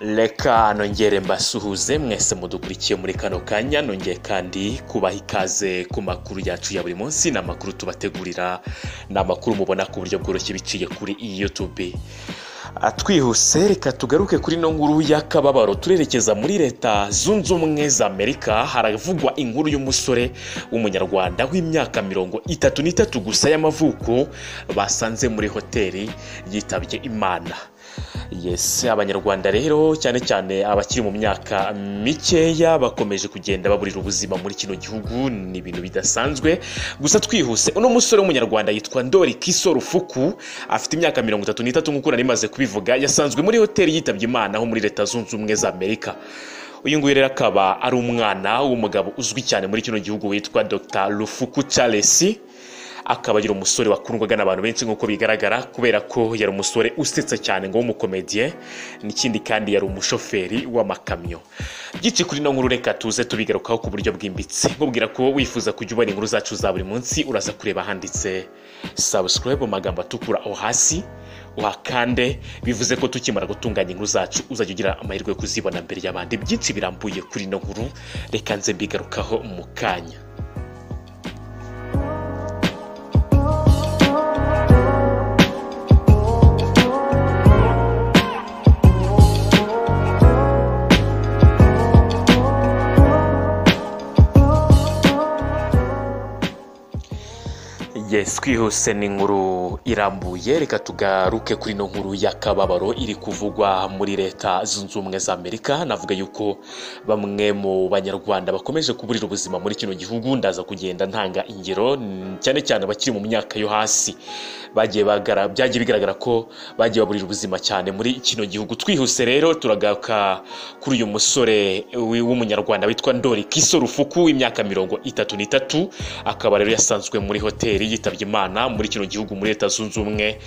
reka nongere mbasuhuze mwese mudukurikiye muri kano kanya nongeye kandi kubaha ikaze ku makuru yacu ya buri munsi ni amakuru tubategurira ni amakuru mubona ku buryo bworoshye biciye kuri iyi yutube twihuse reka tugaruke kuri ino nkuru y'akababaro turerekeza muri leta zunze ubumwe za amerika haravugwa inkuru y'umusore w'umunyarwanda w'imyaka mirongo itatu n'itatu gusa y'amavuko basanze muri hoteli yitabye imana yesi abanyarwanda rero cyane cyane abakiri mu myaka mikeya bakomeje kugenda baburira ubuzima muri kino gihugu ni ibintu bidasanzwe gusa twihuse uno musore w'umunyarwanda yitwa ndori kiso rufuku afite imyaka mirongo itatu n'itatu nk'uko nari maze kubivuga yasanzwe muri hoteli yitabye imana ho muri leta zunze ubumwe za amerika uyu nguyu rero akaba ari umwana w'umugabo uzwi cyane muri kino gihugu witwa dr rufuku charles akaba ari umusore wakundwaga n'abantu benshi nk'uko bigaragara kubera ko yari umusore usetsa cyane ngo w'umukomediye n'ikindi kandi yari umushoferi w'amakamyo gici kuri ino nkuru reka tuze tubigarukaho ku buryo bwimbitse nkubwira ko wifuza kujya ubona inkuru zacu za buri munsi uraza kureba handitse sabusikarayibu mu magambo atukura aho hasi uhakande bivuze ko tukimara gutunganya inkuru zacu uzajya ugira amahirwe yo kuzibona mbere y'abandi byinshi birambuye kuri ino nkuru reka nze mbigarukaho mu kanya yes twihuse ni inkuru irambuye reka tugaruke kuri ino nkuru y'akababaro iri kuvugwa muri leta zunze ubumwe za amerika navuga yuko bamwe mu banyarwanda bakomeje kuburira ubuzima muri kino gihugu ndaza kugenda ntanga ingero cyane cyane abakiri mu myaka yo hasi bagiye byagiye bigaragara ko bagiye baburira ubuzima cyane muri kino gihugu twihuse rero turagaruka kuri uyu musore w'umunyarwanda witwa ndori kiso rufuku w'imyaka mirongo itatu n'itatu akaba rero yasanzwe muri hoteli yitabye imana muri kino gihugu muri leta zunze ubumwe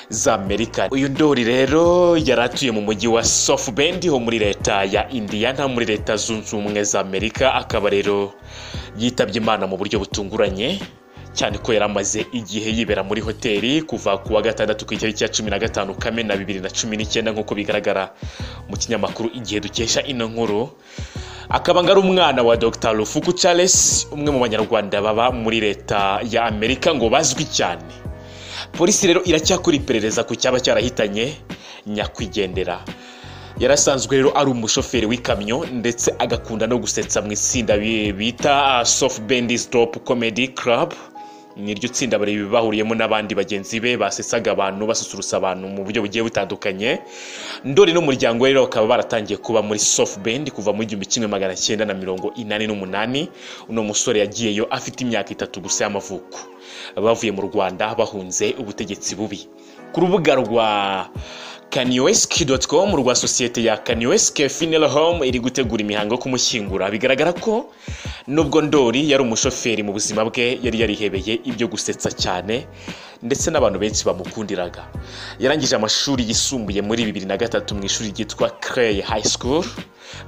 za amerika uyu ndori rero yari atuye mu mujyi wa sofubendi ho muri leta ya indiyana muri leta zunze ubumwe za amerika akaba rero yitabye imana mu buryo butunguranye cyane ko yari amaze igihe yibera muri hoteli kuva ku wa gatandatu ku itariki ya cumi na gatanu kamena bibiri na cumi n'icyenda nk'uko bigaragara mu kinyamakuru igihe dukesha ino nkuru akaba ari umwana wa dr rufuku charles umwe mu banyarwanda baba muri leta ya amerika ngo bazwi cyane polisi rero iracyakora iperereza ku cyaba cyarahitanye nyakwigendera yari asanzwe rero ari umushoferi w'ikamyo ndetse agakunda no gusetsa mu itsinda bita soft bendis drop comedy club niryo tsinda bari bahuriyemo n'abandi bagenzi be basesaga abantu basusurutsa abantu mu buryo bugiye butandukanye ndori n'umuryango we rero bakaba baratangiye kuba muri soft band kuva mu igihumbi kimwe magana cyenda na mirongo inani n'umunani uno musore yagiyeyo afite imyaka itatu gusa y'amavuko bavuye mu rwanda bahunze ubutegetsi bubi ku rubuga rwa kaniwesiki doti komu rwa sosiyete ya kaniwesiki finera home iri gutegura imihango yo kumushyingura bigaragara ko nubwo ndori yari umushoferi mu buzima bwe yari yarihebeye ibyo gusetsa cyane ndetse n'abantu benshi bamukundiraga yarangije amashuri yisumbuye muri bibiri na gatatu mu ishuri ryitwa Clay High School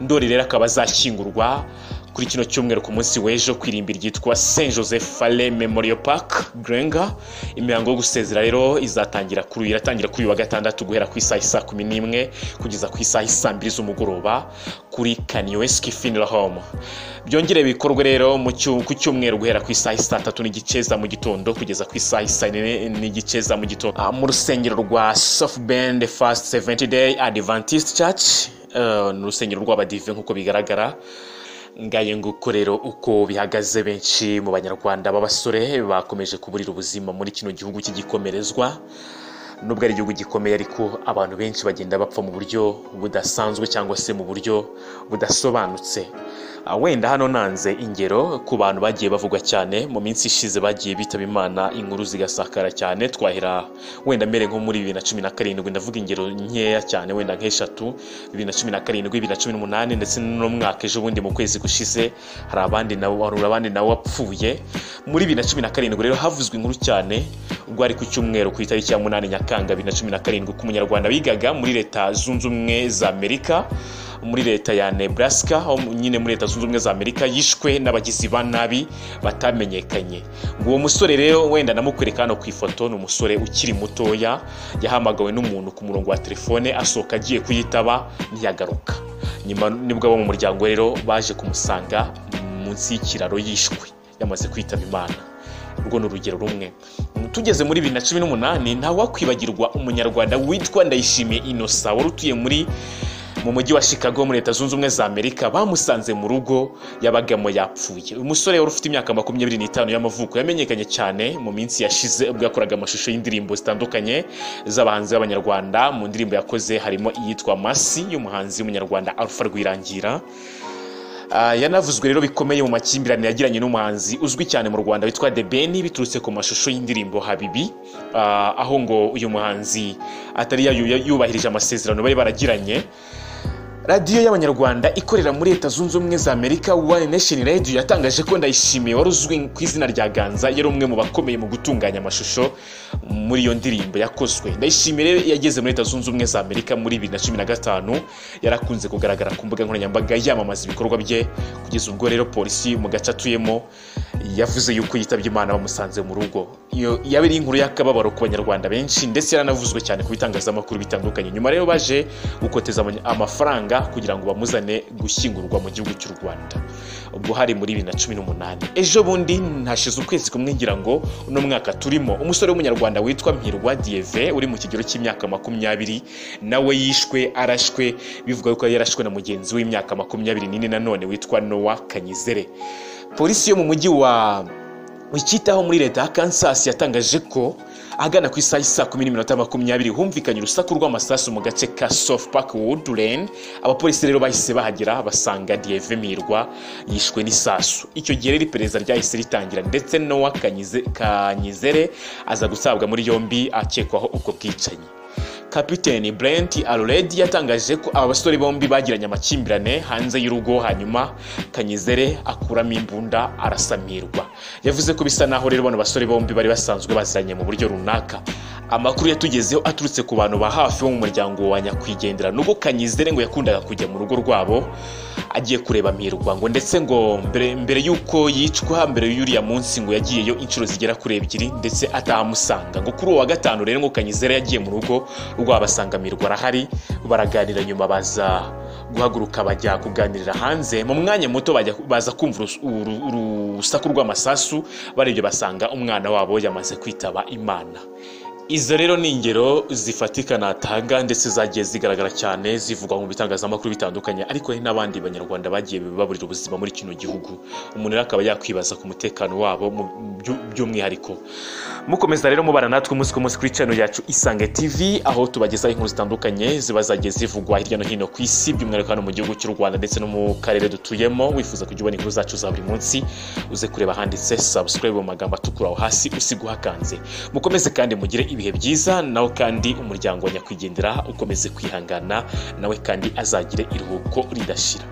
ndori rero akaba azashyingurwa kuri kino cyumweru ku munsi w'ejo ku irimbi ryitwa saint joseph fale memorial park grenga imihango yo gusezera rero izatangira kuri iratangira kuri uyu wa gatandatu guhera ku isaha isaa kumi n'imwe kugeza ku isaha isaa mbiri z'umugoroba kuri kaniweski funeral home byongere bikorwe rero ku cyumweru guhera ku isaha isaa tatu n'igice za mu gitondo kugeza ku isaha isaa nine n'igice za mu gitondo mu rusengero rwa soft band fast seventy day adventist church ni urusengero rw'abadive nk'uko bigaragara ngaye nguko rero uko bihagaze benshi mu banyarwanda b'abasore bakomeje kuburira ubuzima muri kino gihugu cy'igikomerezwa nubwo ari igihugu gikomeye ariko abantu benshi bagenda bapfa mu buryo budasanzwe cyangwa se mu buryo budasobanutse wenda hano nanze ingero ku bantu bagiye bavugwa cyane mu minsi ishize bagiye bitaba imana inkuru zigasakara cyane twahera wenda mbere nko muri bibiri na cumi na karindwi ndavuga ingero nkeya cyane wenda nk'eshatu bibiri na cumi na karindwi bibiri na cumi n'umunani ndetse n'umwaka ejo bundi mu kwezi gushize hari abandi nabo hari abandi nabo wapfuye muri bibiri na cumi na karindwi rero havuzwe inkuru cyane ubwo ari ku cyumweru ku itariki ya munani nyakanga bibiri na cumi na karindwi ku munyarwanda wigaga muri leta zunze ubumwe za amerika muri leta ya nebraska aho nyine muri leta zunze ubumwe za amerika yishwe n'abagizi ba nabi batamenyekanye ngo uwo musore rero wenda namukwereka hano ku ifoto ni umusore ukiri mutoya yahamagawe n'umuntu ku murongo wa telefone asohoka agiye kuyitaba ntiyagaruka nyuma nibwo abo mu muryango rero baje kumusanga munsi y'ikiraro yishwe yamaze kwitaba imana urwo ni urugero rumwe tugeze muri bibiri na cumi n'umunani ntawakwibagirwa umunyarwanda witwa ndayishimiye inosa wari utuye muri mu mujyi wa chicago muri leta zunze ubumwe za amerika bamusanze mu rugo yabagamo yapfuye uyu musore wari ufite imyaka makumyabiri n'itanu y'amavuko yamenyekanye cyane mu minsi yashize ubwo yakoraga amashusho y'indirimbo zitandukanye z'abahanzi b'abanyarwanda mu ndirimbo yakoze harimo iyitwa masi y'umuhanzi w'umunyarwanda alpha rwirangira Ah, yanavuzwe rero bikomeye mu makimbirane yagiranye n'umuhanzi uzwi cyane mu rwanda witwa the ben biturutse ku mashusho y'indirimbo habibi Ah, aho ngo uyu muhanzi atari yayu- yubahirije amasezerano bari baragiranye radiyo y'abanyarwanda ikorera muri leta zunze ubumwe za amerika one nation radio yatangaje ko ndayishimiye wari uzwi ku izina rya ganza yari umwe mu bakomeye mu gutunganya amashusho muri iyo ndirimbo yakozwe ndayishimiye rero yageze muri leta zunze ubumwe za amerika muri bibiri na cumi na gatanu yarakunze kugaragara ku mbuga nkoranyambaga yamamaza ibikorwa bye kugeza ubwo rero polisi mu gace atuyemo yavuze yuko yitabye imana bamusanze mu rugo iyo yabereye inkuru y'akababaro ku banyarwanda benshi ndetse yaranavuzwe cyane ku bitangazamakuru bitandukanye nyuma rero baje gukoteza amanya- amafaranga kugira ngo bamuzane gushyingurwa mu gihugu cy'u rwanda ubwo hari muri bibiri na cumi n'umunani ejo bundi hashize ukwezi kumwe ngira ngo uno mwaka turimo umusore w'umunyarwanda witwa mpirwa dieve uri mu kigero cy'imyaka makumyabiri nawe yishwe arashwe bivuga yuko yarashwe na mugenzi w'imyaka makumyabiri n'ine nanone witwa nowa kanyizere polisi yo mu mujyi wa wikitaho muri leta ya kansas yatangaje ko ahagana ku isaha y'isa kumi n'iminota makumyabiri humvikanye urusaku rw'amasasu mu gace ka soft park woodland abapolisi rero bahise bahagera basanga dieve mirwa yishwe n'isasu icyo gihe rero iperereza ryahise ritangira ndetse nowa Kanyize- kanyizere aza gutabwa muri yombi akekwaho ubwo bwicanyi kapiteni brent aruredi yatangaje ko aba basore bombi bagiranye amakimbirane hanze y'urugo hanyuma kanyizere akuramo imbunda arasamirwa yavuze ko bisa naho rero bano basore bombi bari basanzwe baziranye mu buryo runaka amakuru yatugezeho aturutse ku bantu ba hafi bo mu muryango wa nyakwigendera nubwo kanyizere ngo yakundaga kujya mu rugo rwabo agiye kureba mirwa ngo ndetse ngo mbere, mbere y'uko yicwa mbere y'uriya munsi ngo yagiyeyo inshuro zigera kuri ebyiri ndetse atahamusanga ngo kuri uwo wa gatanu rero ngo kanyizera yagiye mu rugo rwabasanga mirwa arahari baraganira nyuma baza guhaguruka bajya kuganirira hanze mu mwanya muto bajya- baza kumva urus- uru- urusaku rw'amasasu barebye basanga umwana wabo yamaze kwitaba imana izo rero ni ingero zifatika natanga ndetse zagiye zigaragara cyane zivugwa mu bitangazamakuru bitandukanye ariko hari n'abandi banyarwanda bagiye baburira ubuzima muri kino gihugu umuntu rero akaba yakwibaza ku mutekano wabo mu byu- by'umwihariko mukomeza rero mubana natwe umunsi ku munsi kuri channel yacu isange tv aho tubagezaho inkuru zitandukanye ziba zagiye zivugwa hirya no hino ku isi by'umwihariko hano mu gihugu cy'u rwanda ndetse no mu karere dutuyemo wifuza kujya ubona inkuru zacu za buri munsi uze kureba handitse subscribe mu magambo atukura aho hasi usiga uhakanze mukomeze kandi mugire ibihe byiza nawe kandi umuryango wa nyakwigendera ukomeze kwihangana nawe kandi azagire iruhuko ridashira